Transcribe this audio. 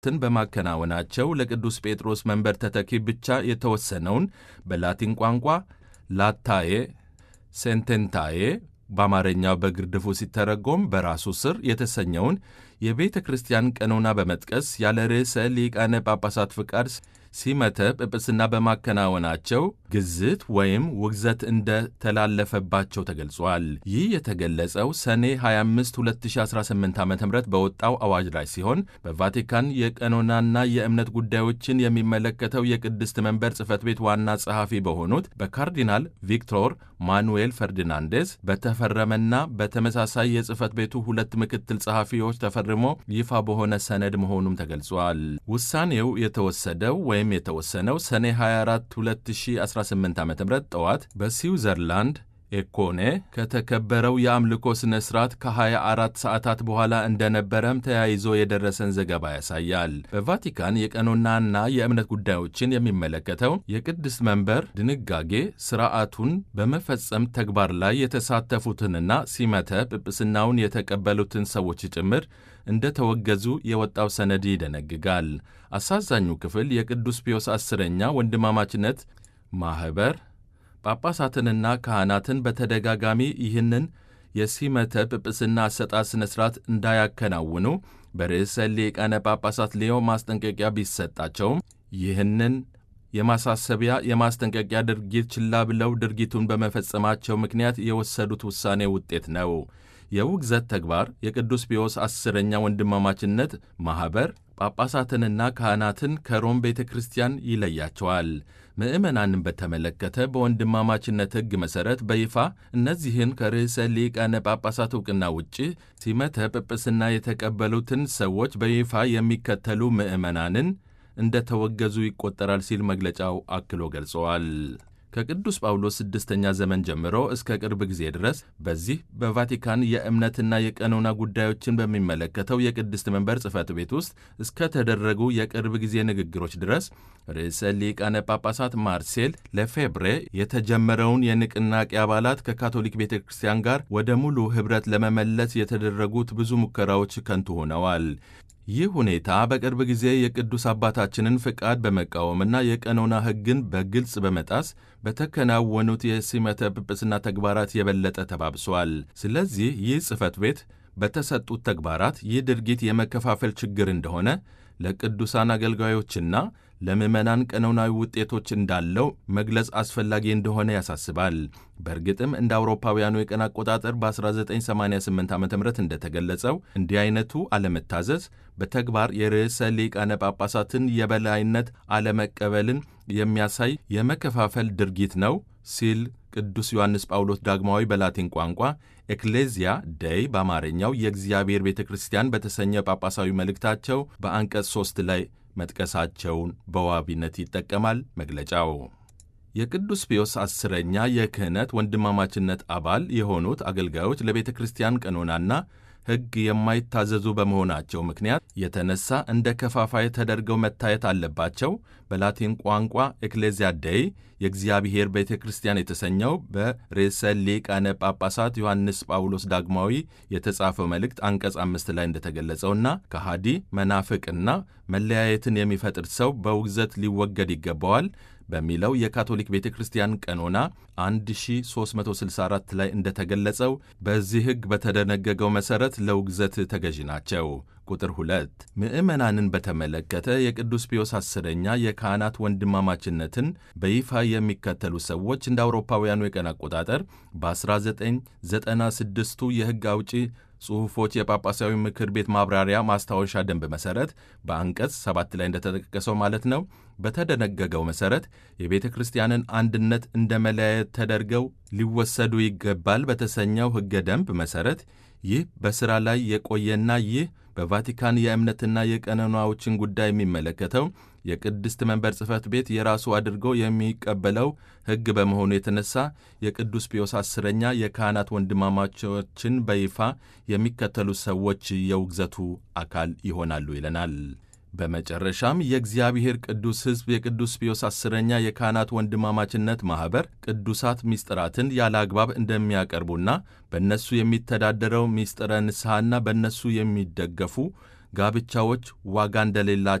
ትን በማከናወናቸው ለቅዱስ ጴጥሮስ መንበር ተተኪ ብቻ የተወሰነውን በላቲን ቋንቋ ላታዬ ሴንቴንታዬ በአማርኛው በግርድፉ ሲተረጎም በራሱ ስር የተሰኘውን የቤተ ክርስቲያን ቀኖና በመጥቀስ ያለ ርዕሰ ሊቃነ ጳጳሳት ፍቃድ ሲመተ ጵጵስና በማከናወናቸው ግዝት ወይም ውግዘት እንደተላለፈባቸው ተገልጿል። ይህ የተገለጸው ሰኔ 25 2018 ዓ ም በወጣው አዋጅ ላይ ሲሆን በቫቲካን የቀኖናና የእምነት ጉዳዮችን የሚመለከተው የቅድስት መንበር ጽሕፈት ቤት ዋና ጸሐፊ በሆኑት በካርዲናል ቪክቶር ማኑኤል ፈርዲናንዴስ በተፈረመና በተመሳሳይ የጽሕፈት ቤቱ ሁለት ምክትል ጸሐፊዎች ተፈርሞ ይፋ በሆነ ሰነድ መሆኑም ተገልጿል። ውሳኔው የተወሰደው ወይም የተወሰነው ሰኔ 24 2018 ዓ ም ጠዋት በስዊዘርላንድ ኤኮኔ ከተከበረው የአምልኮ ሥነ ሥርዓት ከ24 ሰዓታት በኋላ እንደነበረም ተያይዞ የደረሰን ዘገባ ያሳያል። በቫቲካን የቀኖናና የእምነት ጉዳዮችን የሚመለከተው የቅድስት መንበር ድንጋጌ ሥርዓቱን በመፈጸም ተግባር ላይ የተሳተፉትንና ሲመተ ጵጵስናውን የተቀበሉትን ሰዎች ጭምር እንደተወገዙ የወጣው ሰነድ ይደነግጋል። አሳዛኙ ክፍል የቅዱስ ፒዮስ አስረኛ ወንድማማችነት ማኅበር ጳጳሳትንና ካህናትን በተደጋጋሚ ይህንን የሲመተ ጵጵስና አሰጣጥ ሥነ ሥርዓት እንዳያከናውኑ በርዕሰ ሊቃነ ጳጳሳት ሌዮ ማስጠንቀቂያ ቢሰጣቸውም ይህንን የማሳሰቢያ የማስጠንቀቂያ ድርጊት ችላ ብለው ድርጊቱን በመፈጸማቸው ምክንያት የወሰዱት ውሳኔ ውጤት ነው። የውግዘት ተግባር የቅዱስ ፒዮስ አስረኛ ወንድማማችነት ማኅበር ጳጳሳትንና ካህናትን ከሮም ቤተ ክርስቲያን ይለያቸዋል። ምዕመናንን በተመለከተ በወንድማማችነት ሕግ መሠረት በይፋ እነዚህን ከርዕሰ ሊቃነ ጳጳሳት ዕውቅና ውጭ ሲመተ ጵጵስና የተቀበሉትን ሰዎች በይፋ የሚከተሉ ምዕመናንን እንደ ተወገዙ ይቆጠራል ሲል መግለጫው አክሎ ገልጸዋል። ከቅዱስ ጳውሎስ ስድስተኛ ዘመን ጀምሮ እስከ ቅርብ ጊዜ ድረስ በዚህ በቫቲካን የእምነትና የቀኖና ጉዳዮችን በሚመለከተው የቅድስት መንበር ጽሕፈት ቤት ውስጥ እስከተደረጉ የቅርብ ጊዜ ንግግሮች ድረስ ርዕሰ ሊቃነ ጳጳሳት ማርሴል ለፌብሬ የተጀመረውን የንቅናቄ አባላት ከካቶሊክ ቤተ ክርስቲያን ጋር ወደ ሙሉ ኅብረት ለመመለስ የተደረጉት ብዙ ሙከራዎች ከንቱ ሆነዋል። ይህ ሁኔታ በቅርብ ጊዜ የቅዱስ አባታችንን ፍቃድ በመቃወምና የቀኖና ሕግን በግልጽ በመጣስ በተከናወኑት የሲመተ ጵጵስና ተግባራት የበለጠ ተባብሷል። ስለዚህ ይህ ጽሕፈት ቤት በተሰጡት ተግባራት ይህ ድርጊት የመከፋፈል ችግር እንደሆነ ለቅዱሳን አገልጋዮችና ለምዕመናን ቀኖናዊ ውጤቶች እንዳለው መግለጽ አስፈላጊ እንደሆነ ያሳስባል። በእርግጥም እንደ አውሮፓውያኑ የቀን አቆጣጠር በ1988 ዓ ም እንደተገለጸው እንዲህ አይነቱ አለመታዘዝ በተግባር የርዕሰ ሊቃነ ጳጳሳትን የበላይነት አለመቀበልን የሚያሳይ የመከፋፈል ድርጊት ነው ሲል ቅዱስ ዮሐንስ ጳውሎስ ዳግማዊ በላቲን ቋንቋ ኤክሌዚያ ደይ በአማርኛው የእግዚአብሔር ቤተ ክርስቲያን በተሰኘ ጳጳሳዊ መልእክታቸው በአንቀጽ ሦስት ላይ መጥቀሳቸውን በዋቢነት ይጠቀማል መግለጫው። የቅዱስ ፒዮስ አስረኛ የክህነት ወንድማማችነት አባል የሆኑት አገልጋዮች ለቤተ ክርስቲያን ቀኖናና ሕግ የማይታዘዙ በመሆናቸው ምክንያት የተነሳ እንደ ከፋፋይ ተደርገው መታየት አለባቸው። በላቲን ቋንቋ ኤክሌዚያ ደይ የእግዚአብሔር ቤተ ክርስቲያን የተሰኘው በርዕሰ ሊቃነ ጳጳሳት ዮሐንስ ጳውሎስ ዳግማዊ የተጻፈው መልእክት አንቀጽ አምስት ላይ እንደተገለጸውና ከሃዲ መናፍቅና መለያየትን የሚፈጥር ሰው በውግዘት ሊወገድ ይገባዋል በሚለው የካቶሊክ ቤተ ክርስቲያን ቀኖና 1364 ላይ እንደተገለጸው በዚህ ሕግ በተደነገገው መሠረት ለውግዘት ተገዢ ናቸው። ቁጥር 2 ምዕመናንን በተመለከተ የቅዱስ ፒዮስ አስረኛ የካህናት ወንድማማችነትን በይፋ የሚከተሉ ሰዎች እንደ አውሮፓውያኑ የቀን አቆጣጠር በ1996ቱ የሕግ አውጪ ጽሑፎች የጳጳሳዊ ምክር ቤት ማብራሪያ ማስታወሻ ደንብ መሠረት በአንቀጽ ሰባት ላይ እንደተጠቀሰው ማለት ነው በተደነገገው መሠረት የቤተ ክርስቲያንን አንድነት እንደ መለያየት ተደርገው ሊወሰዱ ይገባል በተሰኘው ሕገ ደንብ መሠረት ይህ በሥራ ላይ የቆየና ይህ በቫቲካን የእምነትና የቀኖናዎችን ጉዳይ የሚመለከተው የቅድስት መንበር ጽሕፈት ቤት የራሱ አድርጎ የሚቀበለው ሕግ በመሆኑ የተነሳ የቅዱስ ፒዮስ አስረኛ የካህናት ወንድማማቾችን በይፋ የሚከተሉ ሰዎች የውግዘቱ አካል ይሆናሉ ይለናል። በመጨረሻም የእግዚአብሔር ቅዱስ ሕዝብ የቅዱስ ፒዮስ አስረኛ የካህናት ወንድማማችነት ማኅበር ቅዱሳት ምስጢራትን ያለ አግባብ እንደሚያቀርቡና በእነሱ የሚተዳደረው ምስጢረ ንስሐና በእነሱ የሚደገፉ ጋብቻዎች ዋጋ እንደሌላቸው